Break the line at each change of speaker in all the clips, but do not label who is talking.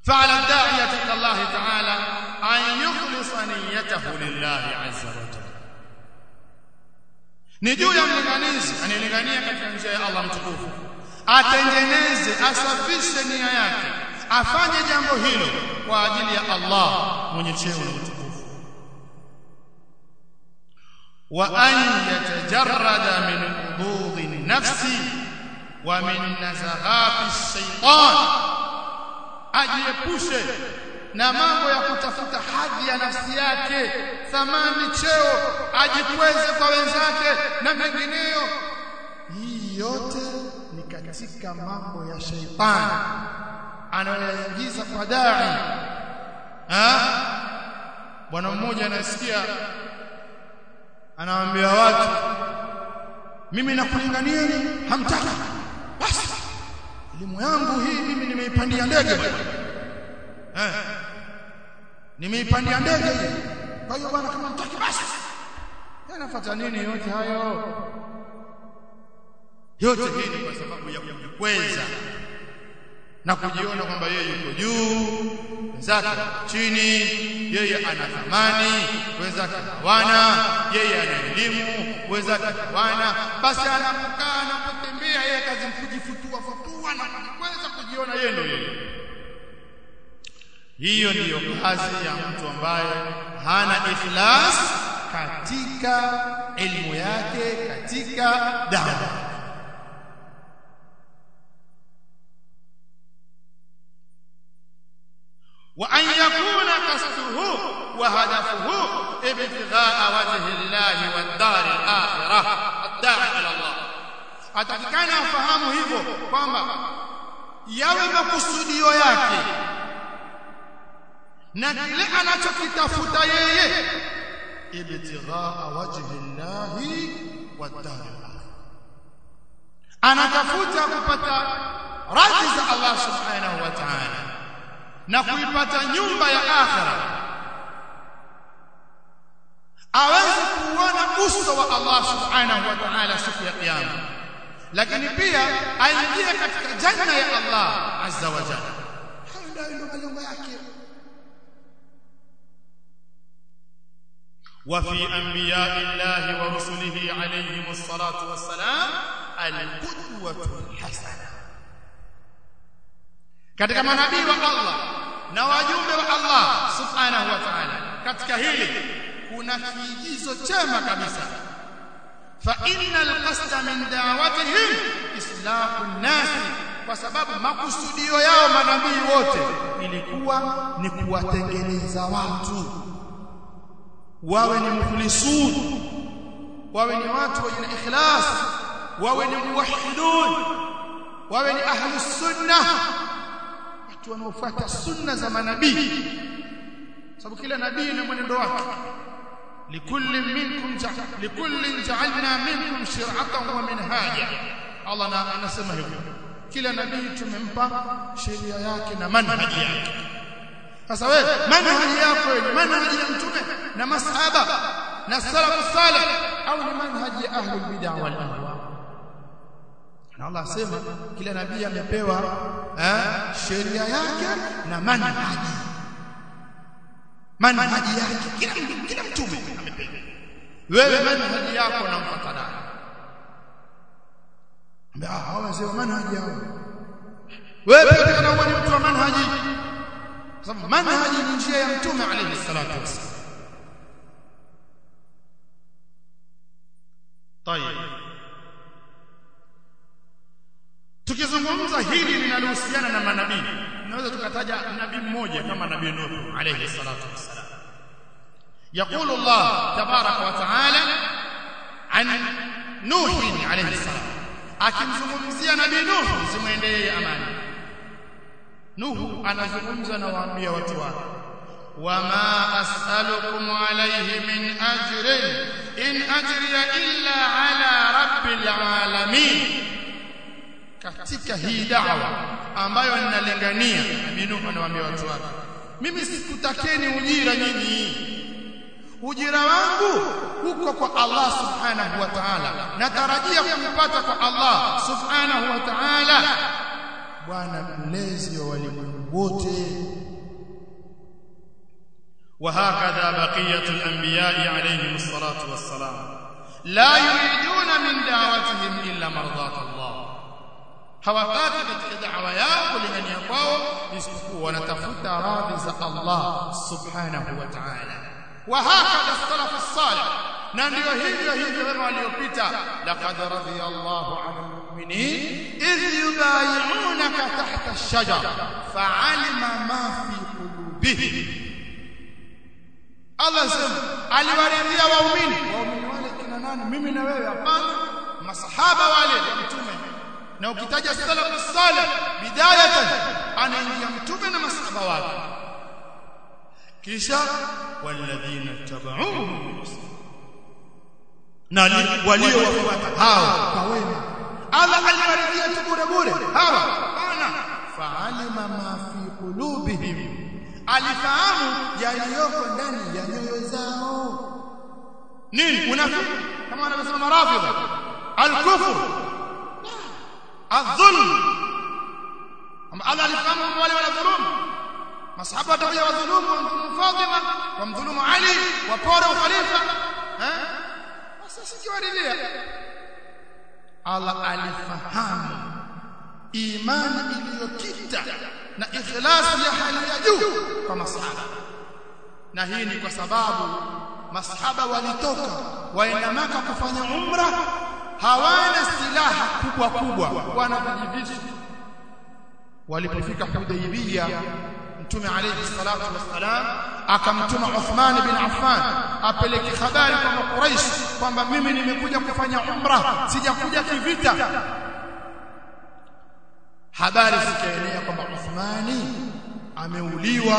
فعلى الداعية إلى الله تعالى أن يخلص نيته لله عز وجل ni juu ya mlinganizi anayelingania katika njia ya Allah mtukufu atengeneze asafishe nia yake afanye jambo hilo kwa ajili ya Allah mwenye cheo na utukufu wa an yatajarrada min ududhi nafsi wa min nazaghati shaytan ajiepushe na mambo ya kutafuta hadhi ya nafsi yake thamani cheo ajikweze kwa wenzake na mengineyo hii yote ni katika mambo ya sheitani anayoingiza kwa dai ha bwana mmoja anasikia anawaambia watu mimi nakulinganieni hamtaki basi elimu yangu hii mimi nimeipandia ndege bwana eh nimeipandia ndege hii kwa hiyo bwana kama mtaki basi yanafuata nini yote hayo yote hii ni kwa sababu ya kujikweza na kujiona kwamba yeye yuko juu wenzake chini yeye ana thamani wenzake hawana yeye ana elimu wenzake hawana basi anapokaa anapotembea yeye kazi kujifutua futua na kujikweza kujiona yeye ndio yeye hiyo ndiyo kazi ya mtu ambaye hana ikhlas katika elimu yake katika dawa وأن يكون قصده وهدفه ابتغاء وجه الله والدار الآخرة الداعي إلى الله atakikana afahamu hivyo kwamba yawe makusudio yake na kile anachokitafuta yeye ibtighaa wajhi llahi wadar anatafuta kupata radhi za Allah subhanahu wa ta'ala na kuipata nyumba ya akhira aweze kuona uso wa Allah subhanahu wa ta'ala siku ya kiyama lakini pia aingie katika janna ya Allah azza wa jalla hayo ndio malengo yake وفي انبياء الله ورسله عليهم الصلاه والسلام القدوه الحسنه katika manabii wa Allah na wajumbe wa Allah subhanahu wa ta'ala katika hili kuna kiigizo chema kabisa fa innal qasda min da'watihim islahu an-nas kwa sababu makusudio yao manabii wote ilikuwa ni kuwatengeneza watu wawe ni mukhlisun wawe ni watu wenye ikhlas wawe ni muwahhidun wawe ni ahlus sunnah watu wanaofuata sunna za manabii sababu kila nabii na mwenendo wake likulli minkum likulli ja'alna minkum shir'atan wa minhaja Allah anasema hivyo kila nabii tumempa sheria yake na manhaji yake sasa wewe manhaji yako ni manhaji ya mtume na masahaba na salafu salih au ni manhaji ya ahlul bid'ah wal ahwa na Allah asema kila nabii amepewa eh, sheria yake na manhaji manhaji yake kila kila mtume amepewa wewe manhaji yako na mfatana ambia hawa wazee wa manhaji yao wewe pia kama ni mtu wa manhaji sababu manhaji ni njia ya mtume alayhi salatu wasallam طيب tukizungumza hili linalohusiana na manabii tunaweza tukataja nabii mmoja kama nabii Nuh alayhi salatu wassalam يقول الله تبارك وتعالى عن نوح عليه السلام akimzungumzia nabii Nuh zimwendee amani Nuhu anazungumza na waambia watu wake wama as'alukum alayhi min ajrin in ajriya illa ala rabbil alamin katika hii da'wa ambayo ninalengania nabii Nuhu anawaambia watu wake mimi sikutakeni ujira nyinyi ujira wangu huko kwa Allah subhanahu wa ta'ala natarajia kumpata kwa Allah subhanahu wa ta'ala bwana mlezi wa walimwengu wote
وهكذا بقية الأنبياء عليهم الصلاة والسلام لا يريدون من دعوتهم إلا مرضاة الله
hawataki katika da'wa yao kulingania kwao isipokuwa wanatafuta radhi za Allah subhanahu wa ta'ala wa hakadha salaf as-salih na ndio hivyo hivyo wema waliopita laqad radiyallahu 'anil mu'minin idh yubay'unaka tahta ash-shajara fa'alima ma fi qulubihim Allah sema aliwaridhia waumini waumini wale kina nani mimi na wewe hapana masahaba wale wa mtume na ukitaja salaf salih bidayatan anaingia mtume na masahaba wake kisha walladhina tabauhu
na waliowafuata
hao kwa wema Allah aliwaridhia tu bure bure hawa hapana fa'alima ma fi qulubihim alifahamu yaliyoko ndani ya nyoyo zao
nini
unafiki kama wanavyosema marafidha al-kufr adh-dhulm ama Allah alifahamu wale wanadhulumu masahaba watakuja wadhulumu wamdhulumu Fatima wamdhulumu Ali wapora ukhalifa eh sasa sikiwaridhia Allah alifahamu imani iliyokita na ikhlasi ya hali ya juu kwa masahaba na hii ni kwa sababu masahaba walitoka waenda maka kufanya umra hawana silaha kubwa kubwa wana vijivisu walipofika Hudaybiyah mtume alayhi salatu wassalam akamtuma Uthman bin Affan apeleke habari kwa Quraysh kwamba mimi nimekuja kufanya umra sijakuja kivita habari zikaenea kwamba Uthmani ameuliwa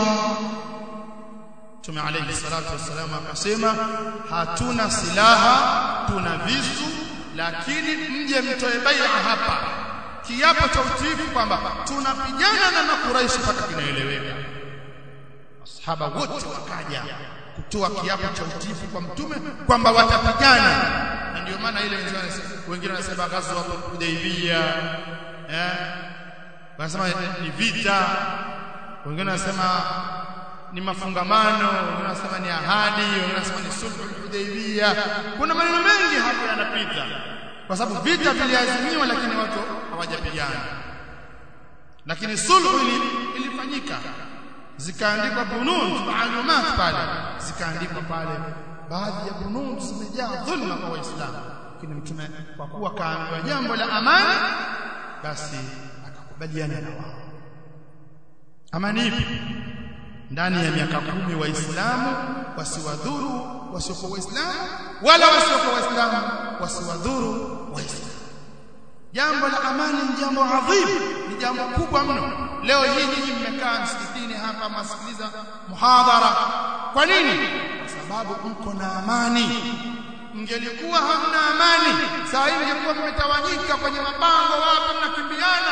Mtume alayhi salatu wassalam akasema hatuna silaha tuna visu lakini mje mtoe bai'a hapa kiapo cha utiifu kwamba tunapigana na makuraishi mpaka kinaeleweka masahaba wote wakaja kutoa kiapo cha utiifu kwa mtume kwamba watapigana na ndio maana ile wengine wanasema ghazwa Hudaybiyah eh wanasema ni vita wengine wanasema ni mafungamano wengine wanasema ni ahadi wengine wanasema ni sulhu Hudaybiyah kuna maneno mengi hapo yanapita kwa sababu vita viliazimiwa lakini watu hawajapigana lakini sulhu ilifanyika zikaandikwa bunun maalumat pale zikaandikwa pale baadhi ya bunun zimejaa dhulma kwa waislamu lakini mtume kwa kuwa kaambiwa jambo la amani basi akakubaliana na wao amani ipi ndani ya miaka kumi waislamu wasiwadhuru wasiokuwa waislamu wala wasiokuwa waislamu wasiwadhuru waislamu jambo la amani ni jambo adhimu ni jambo kubwa mno leo hii nyinyi mmekaa msikitini hapa mwasikiliza muhadhara kwa nini kwa sababu mko na amani mngelikuwa hamna amani saa hii mngekuwa mmetawanyika kwenye mabango wapi mnakimbiana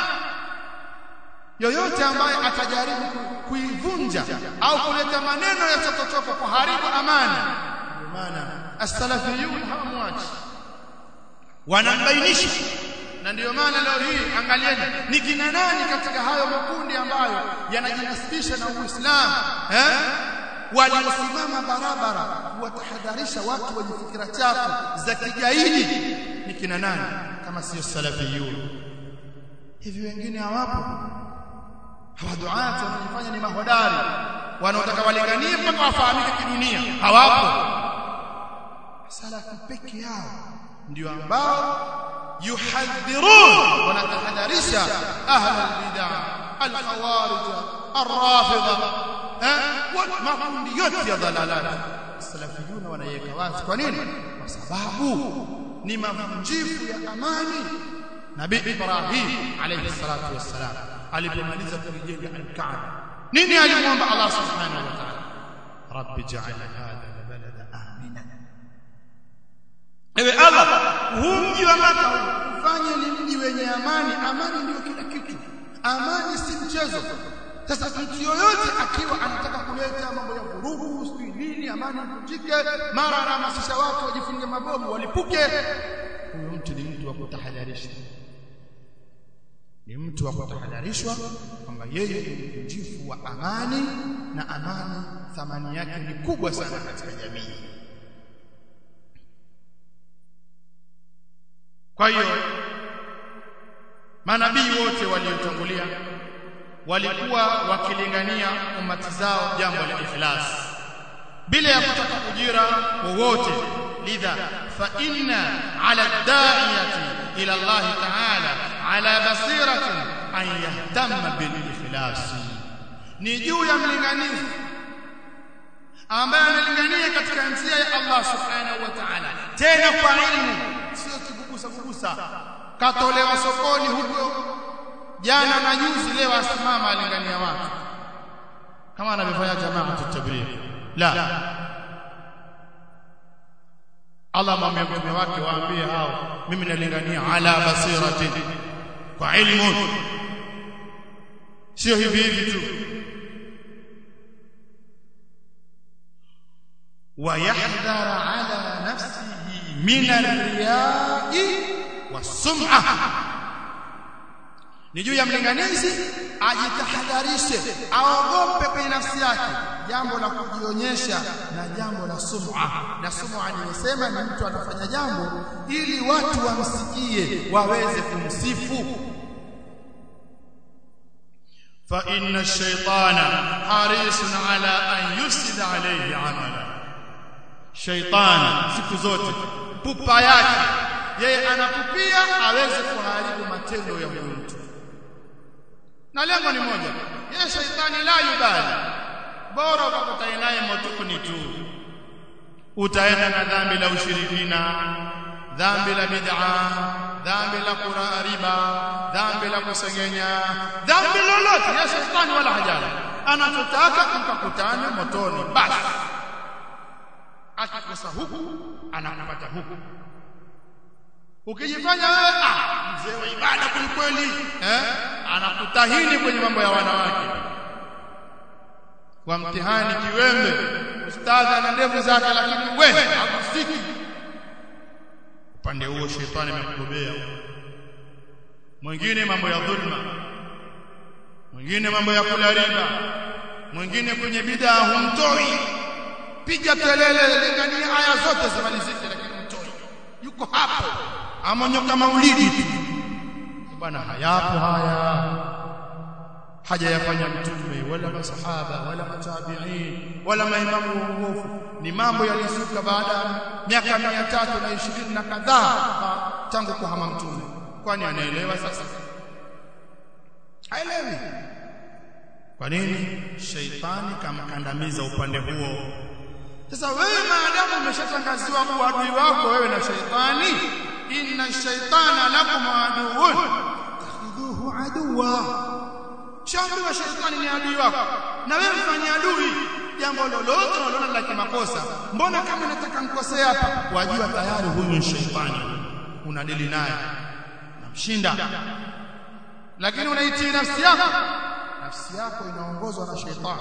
yoyote ambaye atajaribu kuivunja au kuleta maneno ya chokochoko kuharibu amani ndio maana as-salafiyun hawamwachi wanambainisha na ndiyo maana leo hii angalieni ni kina nani katika hayo makundi ambayo yanajinasibisha na Uislamu eh waliosimama barabara kuwatahadharisha watu wenye fikira chafu za kigaidi ni kina nani kama sio salafiyun hivi wengine hawapo hawaduati wanajifanya ni mahodari wanaotaka walinganie mpaka wafahamike kidunia hawapo salafu peke yao ndio ambao yuhadhirun wanatahadharisha ahla albid'a alkhawarij arrafidha eh makundi yote ya dhalalat salafiyun wanaiweka wazi kwa nini kwa sababu ni mavunjifu ya amani nabii ibrahim alayhi salatu wassalam alipomaliza kujenga al-Kaaba nini alimwomba Allah subhanahu wa ta'ala rabbi ja'al hadha balada amina ewe Allah huu mji wa Maka ufanye ni mji wenye amani amani ndio kila kitu amani si mchezo sasa mtu yoyote akiwa anataka kuleta mambo ya vurugu sijui nini amani ivunjike mara anahamasisha watu wajifunge mabomu walipuke huyo mtu ni mtu wa kutahadharisha ni mtu wa kutahadharishwa kwamba yeye ni mvunjifu wa amani na amani thamani yake ni kubwa sana katika jamii kwa hiyo manabii wote waliotangulia walikuwa wakilingania umati zao jambo la ikhlas bila ya kutaka ujira wowote lidha fa inna ala da'iyati ila Allah ta'ala ala basiratin an yahtamma bil ikhlas ni juu ya mlinganizi ambaye analingania katika njia ya Allah subhanahu wa ta'ala tena kwa ilmu sio kigugusa gugusa katolewa sokoni huko jana na juzi leo asimama alingania watu kama anavyofanya jamaa tutabligh la Allah mwambie mtume wake waambie hao mimi nalingania ala basiratin kwa ilmu sio hivi hivi tu ويحذر على نفسه من الرياء والسمعه ni juu ya mlinganizi ajitahadharishe aogope kwenye nafsi yake jambo la kujionyesha na jambo la sum'a na sum'a nimesema ni mtu anafanya jambo ili watu wamsikie waweze kumsifu
fa inna ash-shaytana harisun ala an yusida alayhi amala
shaytani siku zote pupa yake yeye anakupia aweze kuharibu matendo ya huyo mtu na lengo ni moja yeye shaitani la yubali bora ukakutana naye motoni tu utaenda na dhambi la ushirikina dhambi la bid'a dhambi la kula riba dhambi la kusengenya dhambi lolote ya shaitani wala hajali anachotaka mkakutane motoni basi akikosa huku anakupata huku ukijifanya wewe ah mzee wa ibada kweli eh anakutahini kwenye mambo ya wanawake kwa mtihani kiwembe ustadhi ana ndevu zake lakini wewe hakusiki upande huo shetani amekubebea mwingine mambo ya dhulma mwingine mambo ya kula riba mwingine kwenye bid'a humtoi piga kelele lingania aya zote zimalizike lakini mtoi yuko hapo amonyoka maulidi tu bwana hayapo haya haja yafanya mtume wala masahaba wala matabi'in wala maimamu waongofu ni mambo yaliyosuka baada ya miaka 320 na kadhaa tangu kuhama mtume kwani anaelewa sasa haelewi kwa nini shaitani kamkandamiza upande huo sasa wewe maadamu umeshatangaziwa kuwa adui wako wewe na shaitani inna shaitana lakum aduwwun takhudhuhu aduwa shauri wa shaitani ni adui wako na wewe mfanye adui jambo lolote unaloona la kimakosa mbona kama nataka nikosee hapa wajua tayari huyu ni shaitani unadili naye namshinda lakini unaitii nafsi yako nafsi yako inaongozwa na shaitani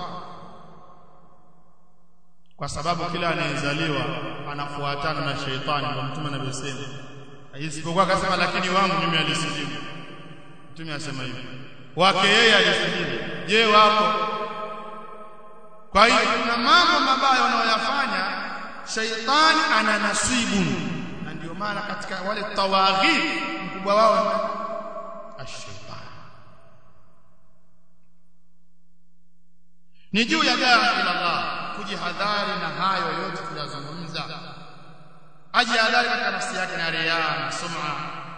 kwa sababu kila anayezaliwa anafuatana na shaitani ndio mtume anavyosema isipokuwa akasema lakini wangu mimi alisilimu mtume asema hivi wake yeye alisilimu je wako kwa hiyo kuna mambo mabaya wanayoyafanya shaitani ana nasibu na ndio maana katika wale tawaghit mkubwa wao ash-shaytan ni juu ya daa ila Allah kujihadhari na hayo yote tuliyozungumza ajihadhari katika nafsi yake na riya na sum'a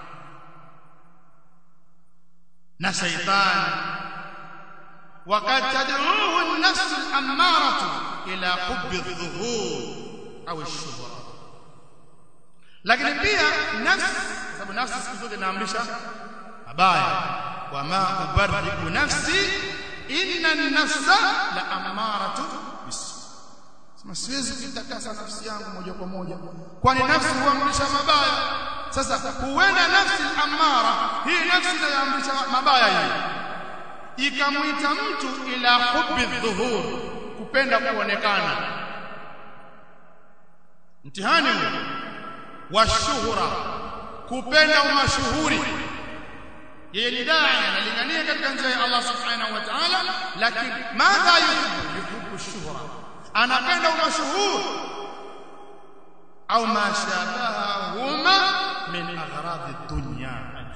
na shaytan وقد تدعوه النفس الأمارة إلى حب الظهور أو الشهرة lakini pia nafsi sababu nafsi siku zote inaamrisha mabaya wama ubarriku nafsi inna an-nafsa la amaratu bis sema siwezi kutakasa nafsi yangu moja kwa moja kwani nafsi huamrisha mabaya sasa huenda nafsi amara hii nafsi inayoamrisha mabaya hii ikamuita mtu ila hubbi dhuhur kupenda kuonekana mtihani huu wa shuhura kupenda umashuhuri yeye ni dai analingania katika njia ya Allah subhanahu wa ta'ala lakini madha yuhibbu yuhibbu shuhra anapenda umashuhuri au ma shabahuma min aghradi dunya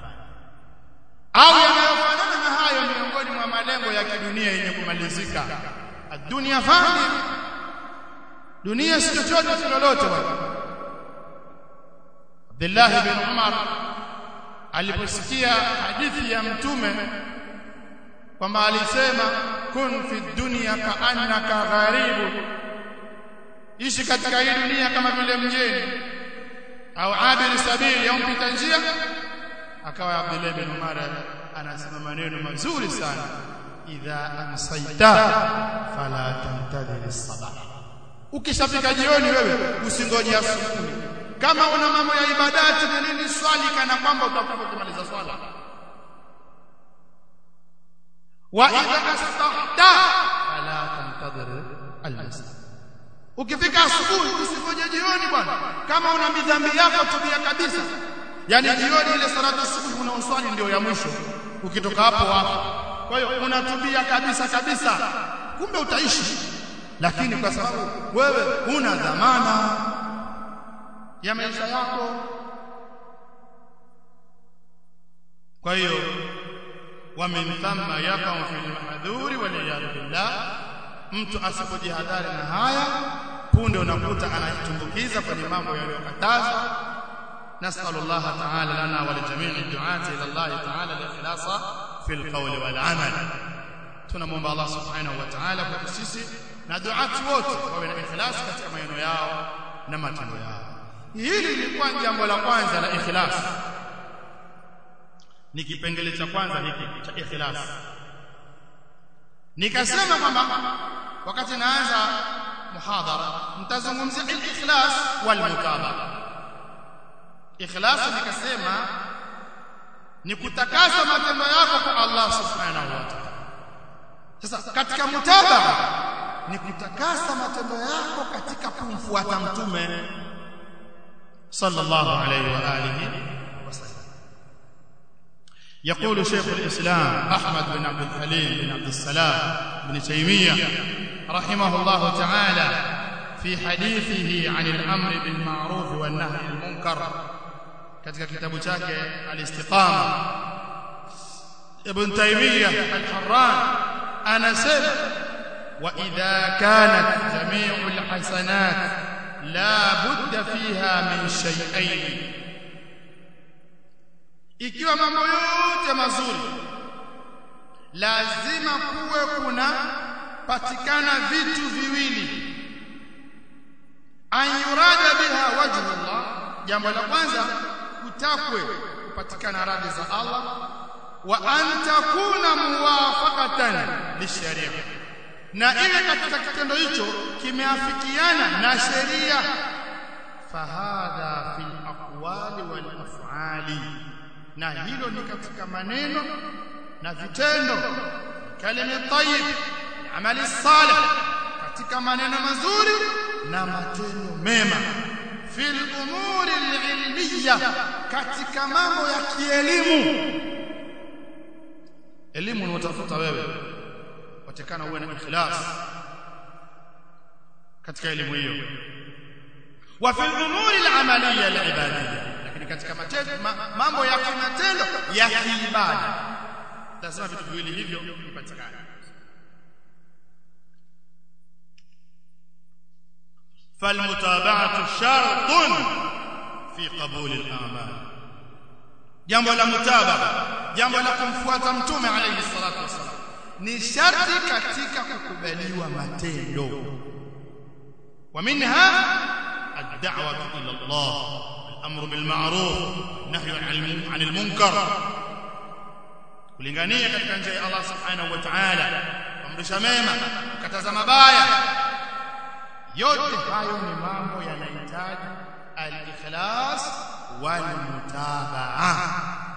au yanayofanana na hayo miongoni mwa malengo ya kidunia yenye kumalizika dunia fani dunia si chochote si lolote bwana Abdullah bin Umar aliposikia hadithi ya mtume kwamba alisema kun fi dunya ka'annaka gharibu ishi katika hii dunia kama vile mgeni au abiri sabili au mpita njia akawa Abdullah bin Umar anasema maneno mazuri sana idha amsaita fala tantadhir as-sabah ukishafika jioni wewe usingoje asubuhi kama una mambo ya ibadati na nini swali kana kwamba utakuwa kumaliza swala wa idha astahta fala tantadhir al-masjid ukifika asubuhi usingoje jioni bwana kama una midhambi yako tubia kabisa yani jioni ile salatu asubuhi unaoswali ndio ya mwisho ukitoka hapo wapo kwa hiyo unatubia kabisa kabisa kumbe utaishi lakini kwa sababu wewe una dhamana ya maisha yako kwa hiyo wa min thamma yaqa'u fil mahdhuri wal iyad billah mtu asipojihadhari na haya punde unakuta anajitumbukiza kwenye mambo yaliyokatazwa نسأل الله تعالى لنا ولجميع الدعاة إلى الله تعالى الإخلاص في القول والعمل tunamwomba Allah subhanahu wa ta'ala kwa sisi na duati wote wawe na ikhlas katika maneno yao na matendo yao hili lilikuwa jambo la kwanza la ikhlas ni kipengele cha kwanza hiki cha ikhlas nikasema kwamba wakati naanza muhadhara mtazungumzia al-ikhlas wal mutabaa ikhlas nikasema ni kutakasa matendo yako kwa Allah subhanahu wa ta'ala sasa katika mutabaa ni kutakasa matendo yako katika kumfuata mtume sallallahu alayhi wa alihi wasallam يقول شيخ الإسلام أحمد بن عبد الحليم بن عبد السلام بن تيمية رحمه الله تعالى في حديثه عن الأمر بالمعروف والنهي عن المنكر katika kitabu chake al-istiqama ibn taymiyyah al-harran anasema wa idha kanat jami'u al-hasanat la budda fiha min shay'ain ikiwa mambo yote mazuri lazima kuwe kuna patikana vitu viwili an yurada biha wajhu Allah jambo la kwanza kutakwe kupatikana radhi za Allah wa an takuna muwafaqatan lisharia na ile katika kitendo hicho kimeafikiana na sheria fahadha fil aqwali wal af'ali na hilo ni katika maneno na vitendo kalima tayyib amali salih katika maneno mazuri na matendo mema fil umuri alilmiyya katika mambo ya kielimu elimu unaotafuta wewe watakana uwe na ikhlas katika elimu hiyo wa fil umuri alamaliyya alibadiyya lakini katika matendo ma, mambo ya kimatendo ya kiibada lazima vitu viwili hivyo vipatikane فالمتابعه شرط في قبول الاعمال jambo la mutabaa jambo la kumfuata mtume alayhi salatu wasalam ni sharti katika kukubaliwa matendo wa minha ad-da'wa ila Allah al-amru bil ma'ruf nahyu 'anil munkar kulingania katika njia ya Allah subhanahu wa ta'ala kuamrisha mema kukataza mabaya yote hayo ni mambo yanahitaji al-ikhlas wal mutabaa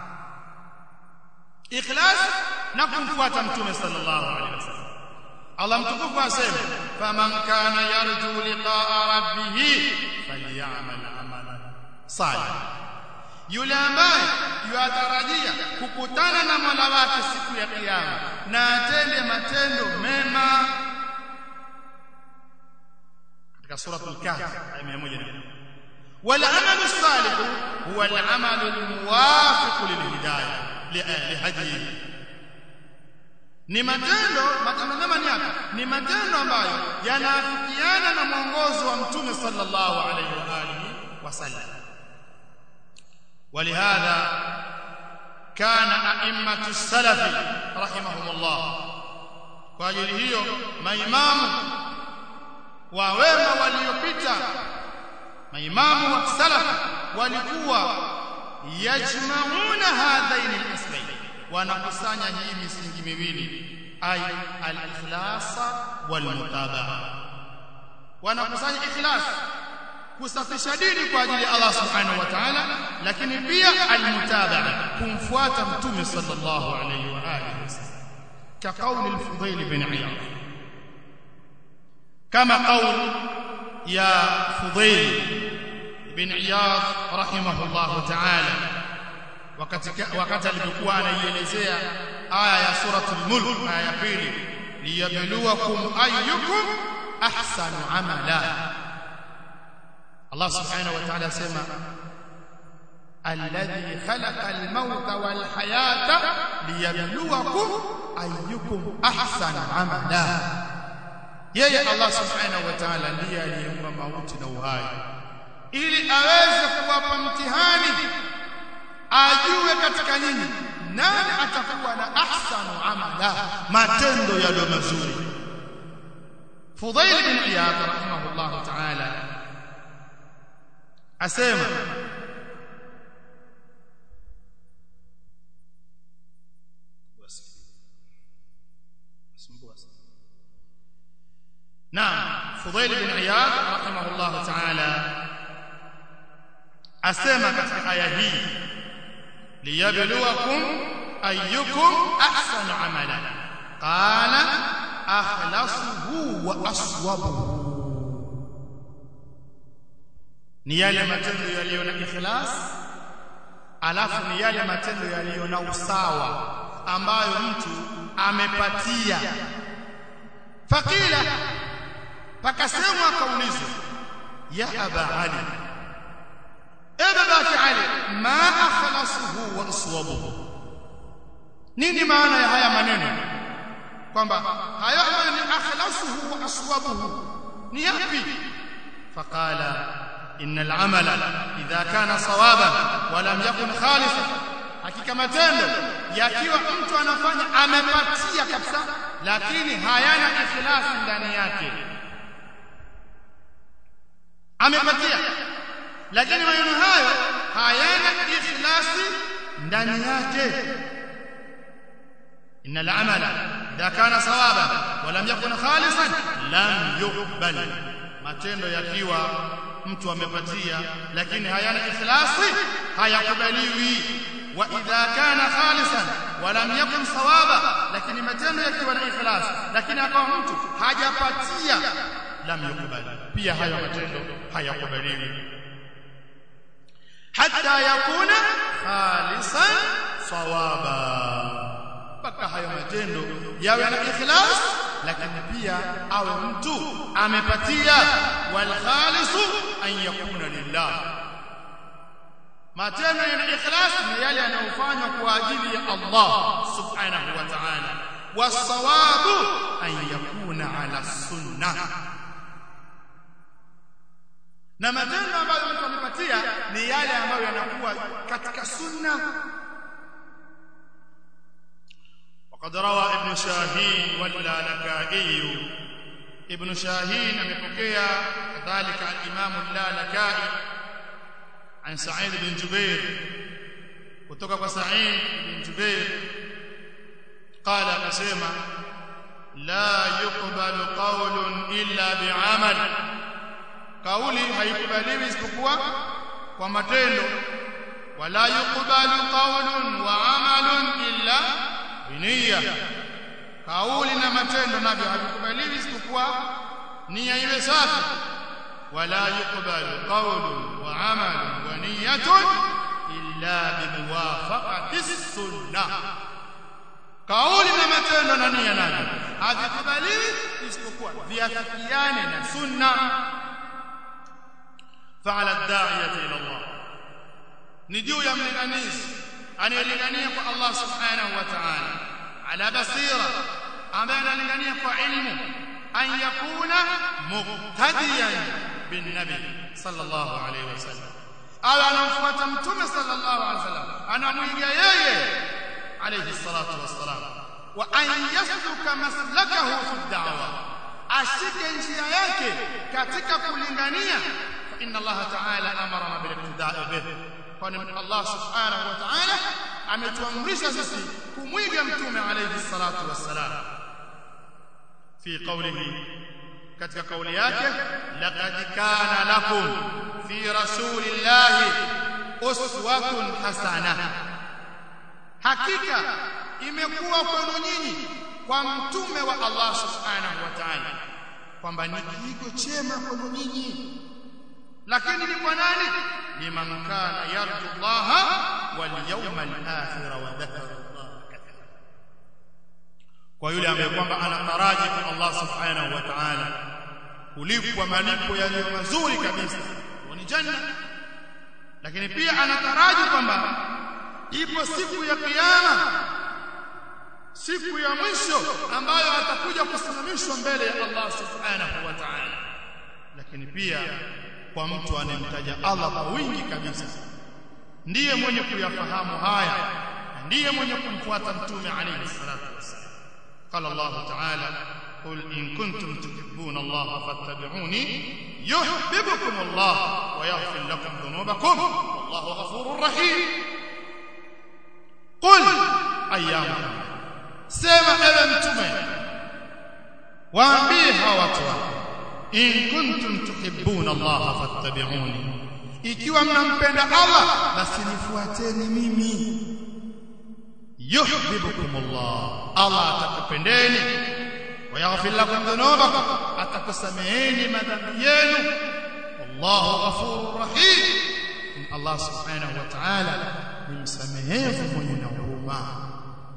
ikhlas na kumfuata mtume sallallahu alaihi wasallam Allah mtukufu asema faman kana yarju liqa'a rabbih falyamal amalan salih yule ambaye yuatarajia kukutana na Mola wake siku ya kiyama na atende matendo mema
katika suratul kahf aya 100
والعمل الصالح هو العمل الموافق للهدايه لهديه ni matendo matendo mema ni yapi ni matendo ambayo yanaafikiana na mwongozo wa mtume sallallahu alaihi wa alihi wasallam
ولهذا كان ائمه السلف رحمهم الله
kwa ajili hiyo maimamu wa wema waliopita maimamu wa salaf walikuwa yajmauna hadhaini al-aslayn wanakusanya hii misingi miwili ay al-ikhlas wal-mutabaa wanakusanya ikhlas kusafisha dini kwa ajili ya Allah subhanahu wa ta'ala lakini pia al-mutabaa kumfuata mtume sallallahu alayhi wa alihi wasallam ka qawli al-fudayl bin iyad kama qawl ya fudayl bin iyad rahimahullah ta'ala wakati wakati alipokuwa anaielezea aya ya suratul mulk aya ya pili liyabluwakum ayyukum ahsanu amala Allah subhanahu wa ta'ala sema alladhi khalaqa al-mauta wal hayata liyabluwakum ayyukum ahsanu amala yeye Allah subhanahu wa ta'ala ndiye aliyeumba mauti na uhai ili aweze kuwapa mtihani ajue katika nyinyi nani atakuwa na ahsanu amala matendo yaliyo mazuri Fudhail bin Iyad rahimahullah ta'ala asema نعم فضيل بن عياض رحمه الله تعالى asema katika aya hii liyabluwakum ayyukum ahsanu amala qala akhlasuhu wa aswabuhu ni yale matendo yaliyo na ikhlas alafu ni yale matendo yaliyo na usawa ambayo mtu amepatia fakila pakasemwa akaulizwa ya aba ali e babaki ali ma akhlasuhu wa aswabuhu nini maana ya haya maneno kwamba hayo ambayo ni akhlasuhu wa aswabuhu ni yapi faqala inna al-amala idha kana sawaban wa lam yakun khalisan hakika matendo yakiwa mtu anafanya amepatia kabisa lakini hayana ikhlasi ndani yake amepatia lakini maneno hayo hayana ikhlasi ndani yake inna al-amala idha kana sawaban wa lam yakun khalisan lam yuqbal matendo yakiwa mtu amepatia lakini hayana ikhlasi hayakubaliwi wa idha kana khalisan wa lam yakun sawaba lakini matendo yakiwa na ikhlas lakini akawa mtu hajapatia lam yukubali pia hayo matendo hayakubaliwi hatta yakuna khalisan sawaba mpaka hayo matendo yawe na ikhlas lakini pia awe mtu amepatia wal khalisu an yakuna lillah matendo yana ikhlas ni yale yanayofanywa kwa ajili ya Allah subhanahu wa ta'ala wasawabu an yakuna ala sunnah na matendo ambayo mtu amepatia ni yale ambayo yanakuwa katika sunna وقد روى ابن شاهين واللالكائي ابن شاهين amepokea kadhalika al-Imam al-Lalakai عن سعيد بن جبير kutoka kwa Sa'id bin Jubair قال akasema la yuqbalu qawlun illa bi'amal kauli haikubaliwi isipokuwa kwa matendo wala yuqbalu qawlun wa 'amalun illa biniya kauli na matendo navyo havikubaliwi isipokuwa nia iwe safi wala yuqbalu qawlun wa 'amalun wa niyyatun illa bimuwafaqati sunnah kauli na matendo na nia nani havikubaliwi isipokuwa viafikiane na sunna
فعلى الداعية إلى الله
ni juu ya mlinganizi anayelingania kwa Allah subhanahu wa ta'ala ala basira ambaye analingania kwa ilmu an yakuna muqtadiyan bin nabi sallallahu alayhi wasallam awe anamfuata mtume sallallahu alayhi wasallam anamwiga yeye alayhi salatu wassalam wa an yasluka maslakahu fi da'wa ashike njia yake katika kulingania fa inna Allah ta'ala amarna bil iqtida'i bihi kwani Allah subhanahu wa ta'ala ametuamrisha sisi kumwiga mtume alayhi salatu wassalam
في قوله
katika kauli yake laqad kana lakum fi rasulillahi uswatun hasana hakika imekuwa kwenu nyinyi kwa mtume wa Allah subhanahu wa ta'ala kwamba ni kiigo chema kwenu nyinyi lakini ni kwa nani liman kana yarju Allah wal yawmal akhir wa dhakara Allah kathira
kwa yule ambaye kwamba anataraji kwa Allah subhanahu wa ta'ala kulipwa malipo yaliyo mazuri kabisa
ni janna lakini pia anataraji kwamba ipo siku ya kiyama siku ya mwisho ambayo atakuja kusimamishwa mbele ya Allah subhanahu wa ta'ala
lakini pia kwa mtu anemtaja Allah kwa wingi kabisa ndiye mwenye kuyafahamu haya ndiye mwenye kumfuata mtume alayhi salatu wasallam
قال الله تعالى قل إن كنتم تحبون الله فاتبعوني يحببكم الله ويغفر لكم ذنوبكم والله غفور رحيم قل أيام سيما إذا متمي وأنبيها واتوا إن كنتم تحبون الله فاتبعوني ikiwa mnampenda Allah basi nifuateni mimi yuhibbukum Allah Allah atakupendeni wa yaghfir lakum dhunubakum atakusameheni madhambi yenu wallahu ghafurur rahim Allah subhanahu wa ta'ala ni msamehevu mwenye na huruma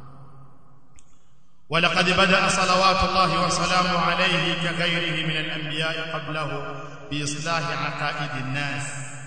ولقد بدأ صلوات الله وسلامه عليه كغيره من الأنبياء قبله بإصلاح عقائد الناس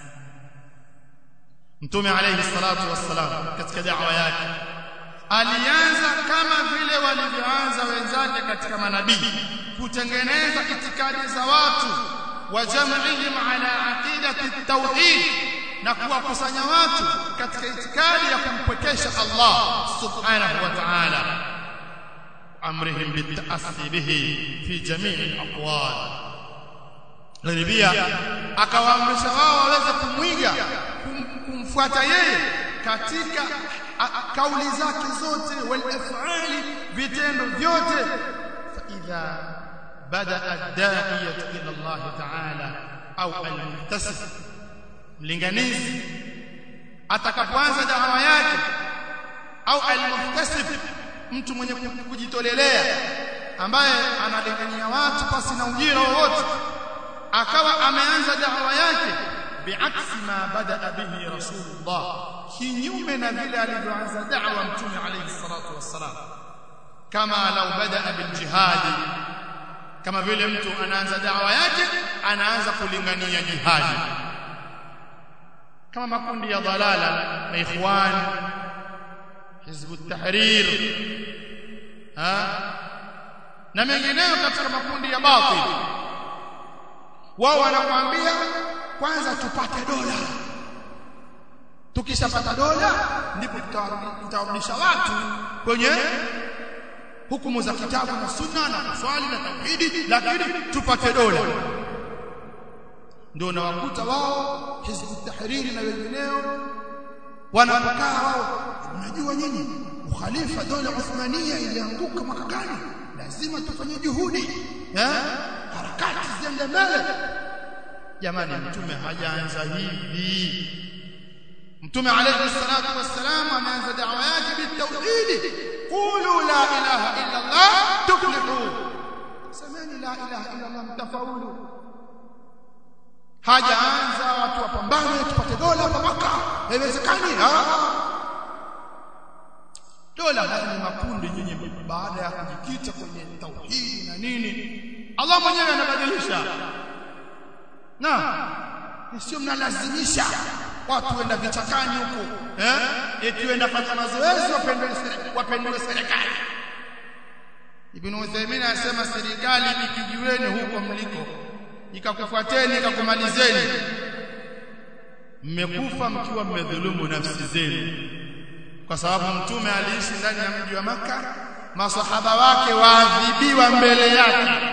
Mtume alayhi salatu wassalam katika da'wa yake alianza kama vile walivyoanza wenzake katika manabii kutengeneza itikadi za watu wa jam'ihim ala aqidati tauhid na kuwakusanya watu katika itikadi ya kumpwekesha Allah subhanahu wa ta'ala amrihim bitaassi bihi fi jami'i al-aqwal lakini pia akawaamrisha wao waweze kumwiga kumfuata yeye katika kauli zake zote wal af'ali vitendo vyote fa idha bada ad-da'iyatu ila Allah ta'ala au al-muntasib mlinganizi atakapoanza dawa yake au al-muhtasib mtu mwenye kujitolelea ambaye analingania watu pasi na ujira wowote akawa ameanza dawa yake biaksi ma bada bihi rasulullah kinyume na vile alivyoanza da'wa mtume alayhi salatu wassalam kama law bada bil jihad kama vile mtu anaanza da'wa yake anaanza kulingania jihadi kama makundi ya dalala na ikhwan hizb at-tahrir ha na mengineyo katika makundi ya batil wao wanakuambia kwanza tupate dola tukishapata dola ndipo tutarudisha watu kwenye hukumu za kitabu na sunna na kuswali na tauhidi lakini tupate dola ndio nawakuta wao hizbu tahriri na wengineo wanapokaa wao unajua nyinyi ukhalifa dola Uthmania ilianguka mwaka gani lazima tufanye juhudi eh harakati ziende mbele jamani mtume hajaanza hivi mtume alayhi salatu wassalam ameanza da'wa yake bitauhid qulu la ilaha illa allah tuflihu semeni la ilaha illa allah mtafaulu hajaanza watu wapambane tupate dola hapa maka haiwezekani dola haya ni makundi nyinyi baada ya kujikita kwenye tauhidi na nini Allah mwenyewe anabadilisha na sio mnalazimisha watu wenda vichakani huko eh eti wenda fanya mazoezi wapendwe wapendwe serikali Ibn Uthaymeen anasema serikali ikijueni huko mliko ikakufuateni ikakumalizeni mmekufa mkiwa mmedhulumu nafsi zenu kwa sababu mtume aliishi ndani ya mji wa maka masahaba wake waadhibiwa mbele yake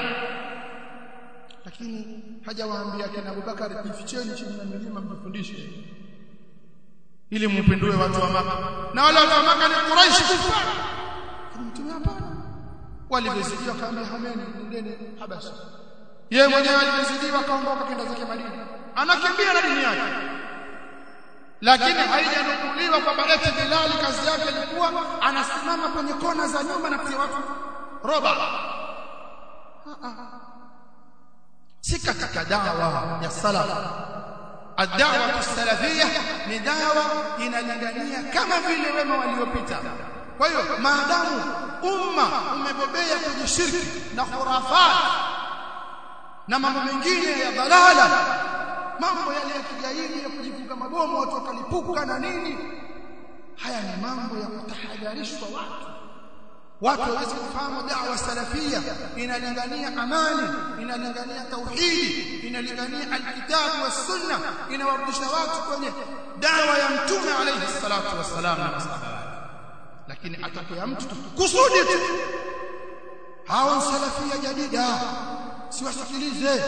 lakini hajawaambia kina Abubakar jificheni chini ya milima mjifundishe ili mpindue watu wa maka na wale watu wa maka ni Quraysh kufara mtume hapana walivyozidiwa kaambia hameni nendeni Habasha yeye mwenyewe alivyozidiwa kaondoka kenda zake Madina anakimbia na dini yake lakini haijanukuliwa kwamba eti Bilal kazi yake ilikuwa anasimama kwenye kona za nyumba na kutia watu roba si katika dawa ya salaf ad-da'wa as-salafiyya ni dawa inalingania kama vile wema waliopita kwa hiyo maadamu umma umebobea kwenye shirki na khurafat na mambo mengine ya dalala mambo yale ya kigaidi ya kujifunga mabomu watu wakalipuka na nini haya ni mambo ya kutahadharishwa watu watu waweze kufahamu da'wa salafia inalingania amani inalingania tauhidi inalingania alkitabu was sunna inawarudisha watu kwenye dawa ya mtume alayhi salatu wassalam na masahaba lakini atakuya mtu kusudi tu hawa salafia jadida siwasikilize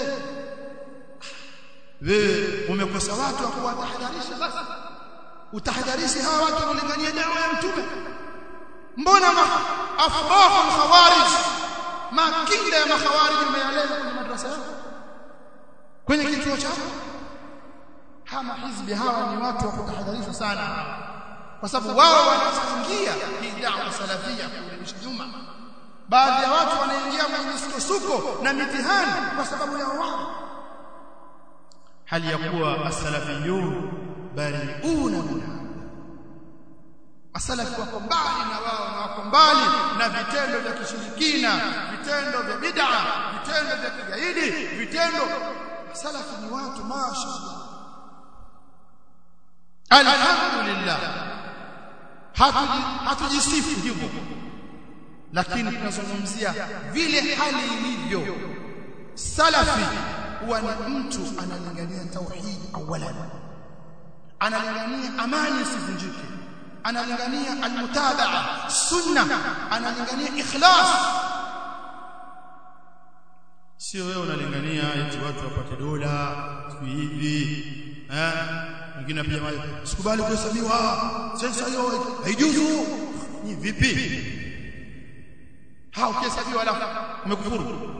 wewe umekosa watu wa kuwatahadharisha basi utahadharishi hawa watu kulingania dawa ya mtume mbona afrahu khawarij makinda ya makhawarij umeeleza kwenye madrasa yako kwenye kituo chako hama hizbi hawa ni watu wa kutahadharishwa sana kwa sababu wao wanachangia hii dawa salafia kurudisha nyuma baadhi ya watu wanaingia kwenye misukosuko na mitihani kwa sababu ya wao hali ya kuwa as-salafiyun bari'una minha asalafi wako mbali na wao na wako mbali na vitendo vya kishirikina vitendo vya bid'a vitendo vya kigaidi vitendo salafi ni watu mashaallah alhamdulillah hatujisifu hivyo lakini tunazungumzia vile hali ilivyo salafi huwa ni mtu analingania tauhid awalan analingania amani isivunjike analingania almutabaa sunna analingania ikhlas sio wewe unalingania eti watu wapate dola siku hivi eh mwingine pia sikubali kuhesabiwa sasa hiyo haijuzu ni vipi hao ukihesabiwa alafu umekufuru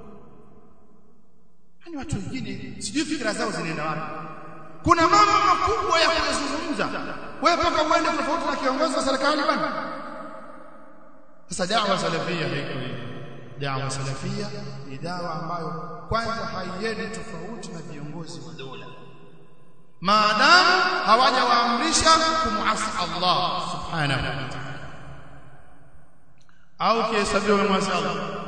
yani watu wengine sijui fikra zao zinaenda wapi kuna mambo makubwa ya kuzungumza wewe paka uende tofauti na kiongozi wa serikali bwana sasa da'wa salafia haiko hiyo da'wa salafia ni dawa ambayo kwanza haiendi tofauti na viongozi wa dola maadamu hawajawaamrisha kumuasi Allah subhanahu wa ta'ala au kihesabiwa muasi Allah